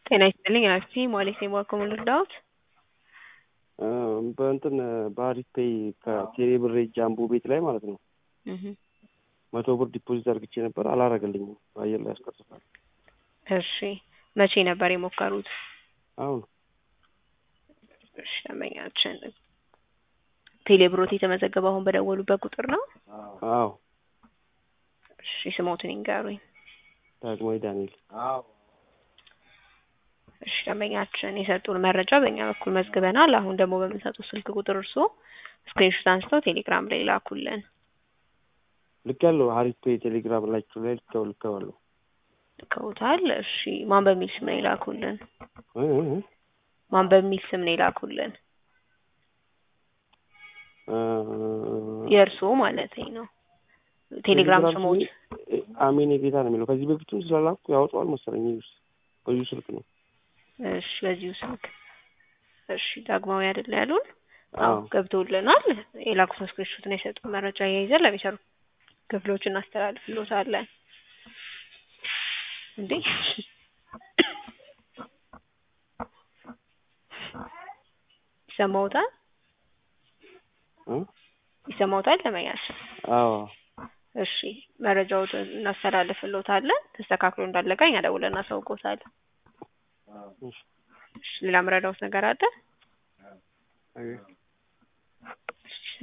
ጤና ይስጥልኝ አክቲ ሞሌሴ ዋኮም ልርዳዎት? በእንትን በአሪፍ ፔይ ከቴሌ ብር ጃምቦ ቤት ላይ ማለት ነው መቶ ብር ዲፖዚት አድርግቼ ነበር፣ አላረገልኝም። በአየር ላይ ያስቀርታል። እሺ መቼ ነበር የሞከሩት? አሁን እሺ ደንበኛችን ቴሌ ብሮት የተመዘገበው አሁን በደወሉበት ቁጥር ነው? አዎ እሺ ስሞትን ይንገሩኝ። ዳግማዊ ዳንኤል እሺ ደንበኛችን የሰጡን መረጃ በእኛ በኩል መዝግበናል። አሁን ደግሞ በምንሰጡት ስልክ ቁጥር እርስዎ ስክሪንሾት አንስተው ቴሌግራም ላይ ላኩልን። ልክ ያለው አሪፍ ፔይ ቴሌግራም ላችሁ ላይ ልከው ልከዋለሁ። ልከውታል። እሺ ማን በሚል ስም ነው የላኩልን? እ እ ማን በሚል ስም ነው የላኩልን? እ የእርስዎ ማለት ነው። ቴሌግራም ስሞት አሜን የጌታ ነው የሚለው ከዚህ በፊትም ስላላኩ ያወጣዋል መሰለኝ። ይኸውስ በዚሁ ስልክ ነው። እሺ በዚሁ ስልክ እሺ ዳግማዊ አይደለ ያሉን? አዎ አዎ ገብቶልናል። የላኩትን ስክሪንሾት ነው የሰጡን መረጃ እያይዘን ለሚሰሩ ክፍሎች እናስተላልፍሎታለን። እንዴ ይሰማዎታል? እ ይሰማዎታል ለመያዝ አዎ እሺ መረጃዎትን እናስተላልፍሎታለን። ተስተካክሎ እንዳለቀ እኛ ደውለን እናሳውቅዎታለን። እሺ እሺ ሌላ ምረዳዎት ነገር አለ? አይ